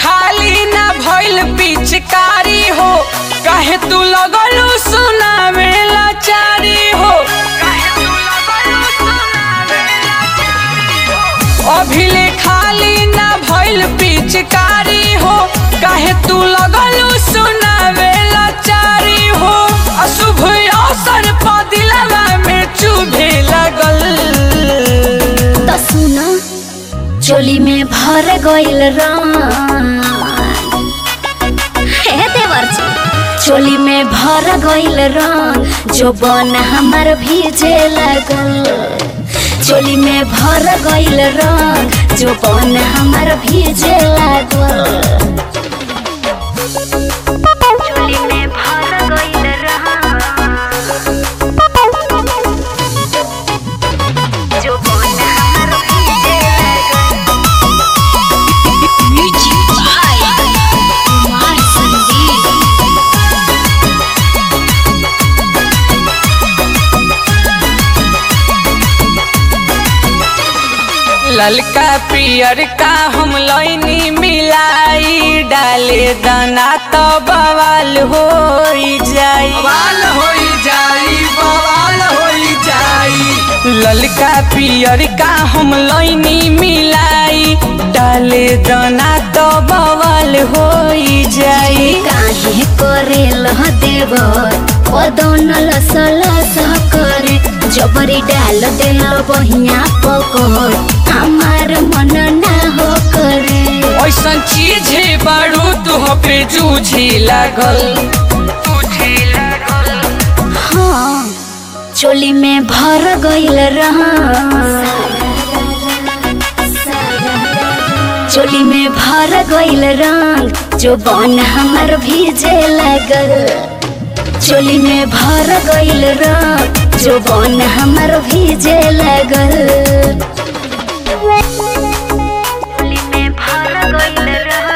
खाली ना भइल पिचकारी हो काहे तू लगलू सुनावे लाचारी हो अभिले खाली ना भइल पिचकारी हो काहे तू लगलू सुनावे लाचारी हो अशुभ अवसर पर दिलवा में चुभे लगल त सुन चोली में भर गइल रंग हे देवर्जी चोली में भर गइल रंग जो बन हमर भीजे लगल चोली में भर गइल रंग जो बन हमर भीजे लागल चोली में भर गइल रंग जो बन हमर भीजे लागल म्यूजिक बाय कुमार संदीप ललका पियर का हम लैनी मिलाई डाले दाना तो बवाल हो जाई बवाल हो जाई बवाल हो जाई ललका पियर का हम लैनी मिलाई डाले दाना तो बवाल हो जाई काहे करेल देव पदन लसल करे जबरी डाल देल बहिया पकड़ हमार मन ना हो करे ऐसन चीज बारू तू पे जूझी लागल हाँ चोली में भर गइल रहा चोली में भर गइल रंग जो बन हमर भीजे लगल चोली में भर गइल रंग जो बन हमर भीजे लगल चोली में भर गइल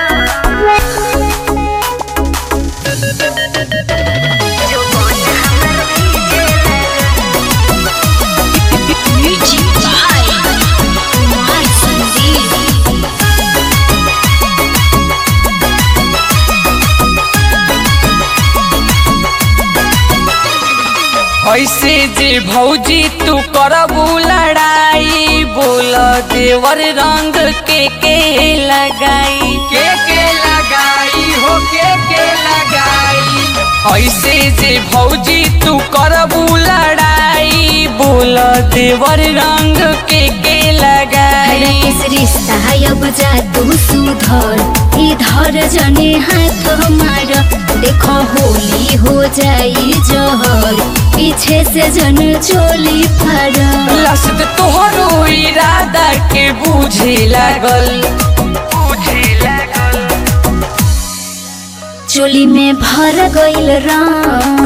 जो बन हमर भीजे म्यूजिक बाय कुमार संदीप ऐसे जे भौजी तू करबू लड़ाई बोल देवर रंग के के लगाई के के लगाई हो के के लगाई ऐसे जे भौजी तू करबू लड़ाई बोल देवर रंग के के लगाई किस रिश्ता अब जा तू सुधर इधर जने हाथ मार देखो होली हो जाई जहर पीछे से जन चोली फर लसत तोहरो इरादा के बूझे लागल बूझे लागल चोली में भर गइल रंग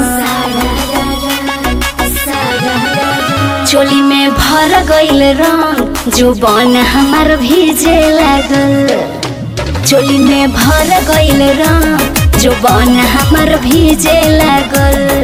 चोली में भर गइल रंग जो बन हमर भीजे लागल चोली में भर गइल रंग जो बन हमर भीजे लागल